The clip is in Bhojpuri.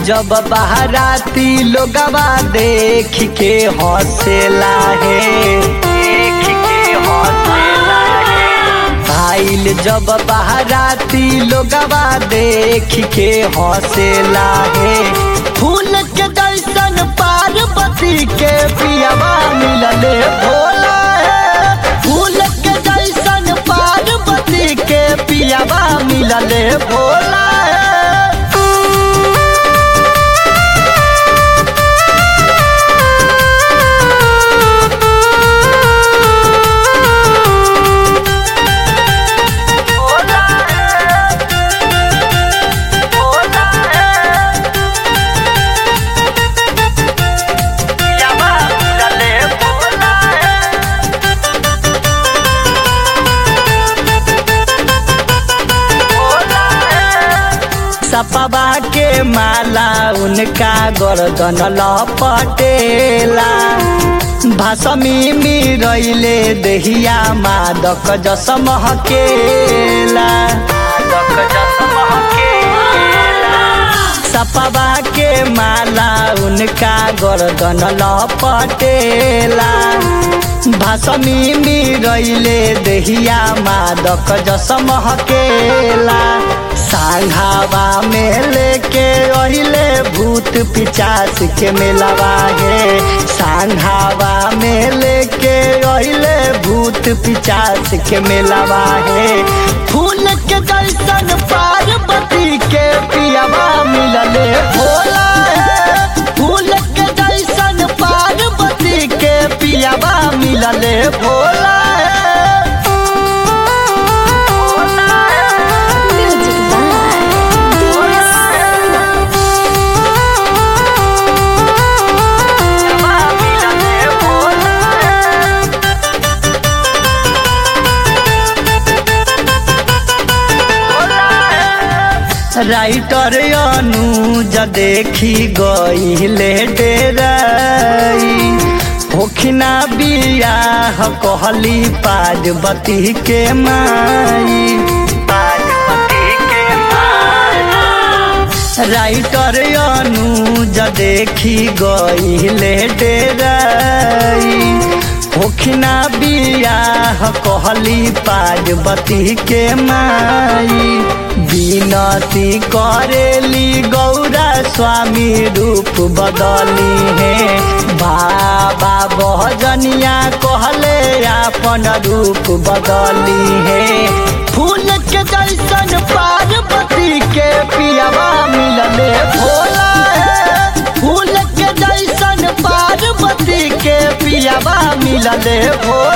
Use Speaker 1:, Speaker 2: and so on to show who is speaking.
Speaker 1: जब बहराती लोगवा देख के हौसला है देख के हौसला है आइल जब बहराती लोगवा देख के हौसला है फूल के जैसन पार्वती के पियावा मिलले भोला है फूल के जैसन पार्वती के पियावा मिलले भोला है सपवा के माला उनका गर्दन लपटेला भाषमी मिरैले देहिया मादक जस महकेला मादक जस महकेला सपवा के माला उनका गर्दन लपटेला भाषमी मिरैले देहिया मादक जस महकेला सांघावा में लेके अहिले भूत पिचास के मेलवा है सांघावा में लेके अहिले भूत पिचास के मेलवा है फूल के जैसन पार्वती के पियावा मिलले भोला है फूल के जैसन पार्वती के पियावा मिलले भोला है
Speaker 2: Music by DS.
Speaker 1: Writer Anuj देखी गईले डेराई होखिना बियाह कहली पार्वती के माई पार्वती के माई राइटर अनुज देखी गईले डेराई होखिना बियाह कहली पार्वती के माई बिनती करेली गौरा स्वामी रूप बदली है बाबा बहजनिया कहले अपन रूप बदली है फूल के जैसन पार्वती के पियावा मिलले भोला है फूल के जैसन पार्वती के पियावा मिलले भोला